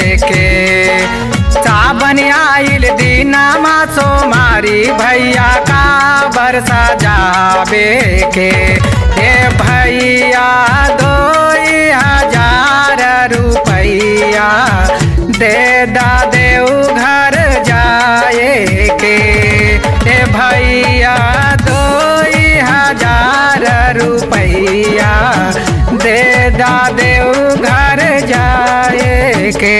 के सावन आइल दीनामा सोमारी भैया का बरसा जाबे के हे भैया दो हजार रुपैया दे दा देव घर जाए के हे भैया दो हजार रुपैया दे दा देव घर जाए के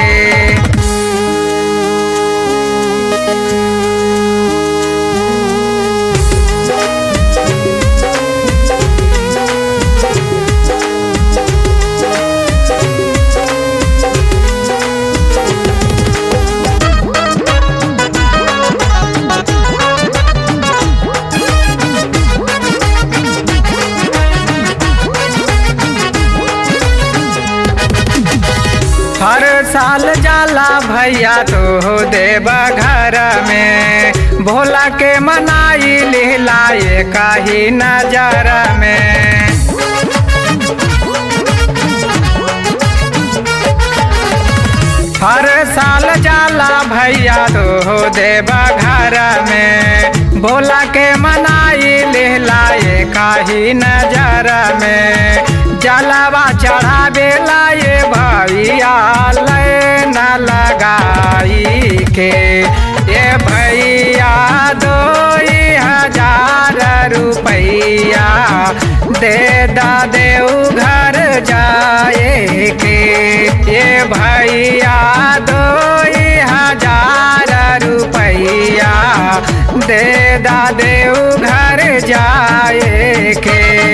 हर साल जाला भैया तो देवा घर में भोला के मनाई लिहलाए काही नजर में हर साल जाला भैया तो देवा घर में भोला के मनाई लिहलाए काही नजर में जलावा चढ़ावे लाए भैया न लगाई के ये भैया दो हजार रुपैया दे दा देव घर जाए के ये भैया दो हजार रुपैया दे दा देव घर जाए के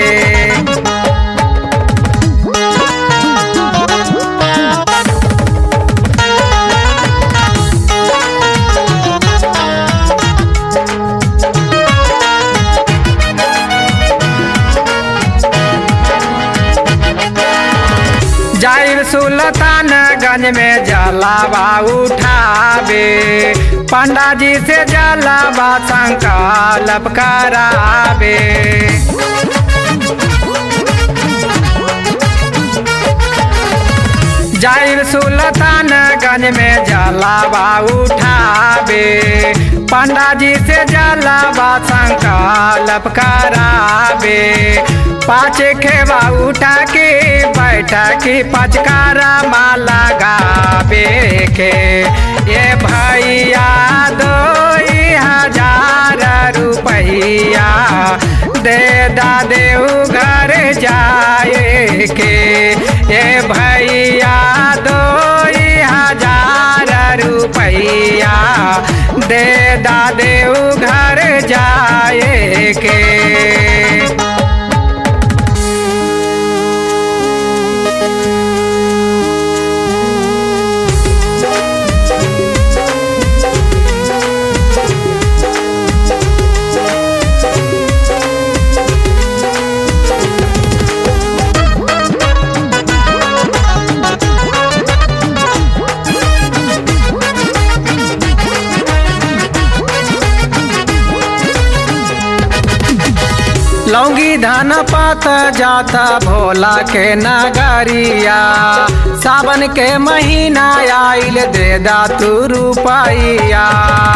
जाहिर सुल्तानगंज में जलावा उठावे पंडा जी से जलावा संकल्प करावे जाहिर सुल्तानगंज में जलावा उठावे पंडा जी से जलावा संकल्प करावे पाँच खेवा उठा के बैठा के पचकारा माला गावे के ये भैया दो हजार रुपैया दे दा देव घर जाए के ये भैया दो हजार रुपैया दे दा देव घर जाए के लौंगी धान पात जाता भोला के नगरिया सावन के महीना आइल दे दा तू रुपैया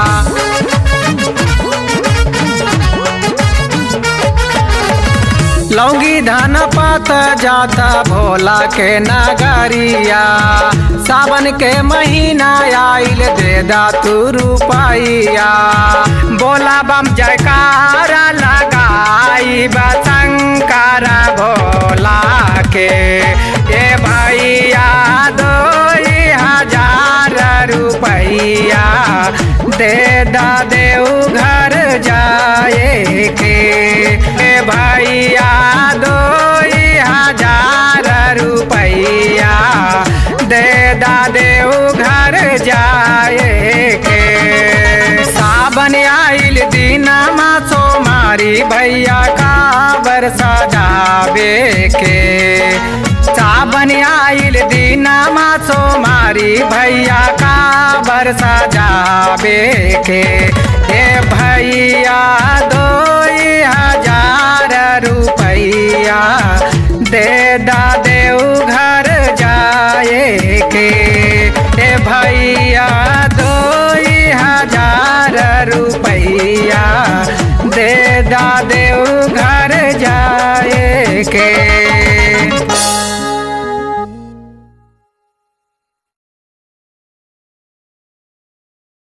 लौंगी धान पात जाता भोला के नगरिया सावन के महीना आइल दे दा तू रुपैया बोला बम जयकारा लगाई शंकर भोला के ए भैया दो हजार रुपैया दे दा देव घर जाए के ए भैया दो हजार रुपैया दे दा देव घर जाए के सावन आइल दीनमा सोमारी भैया का बरसा जावे के सावन आइल दीनमा सोमारी भैया का बरसा जावे के हे भैया दो हजार रुपैया दे दा दे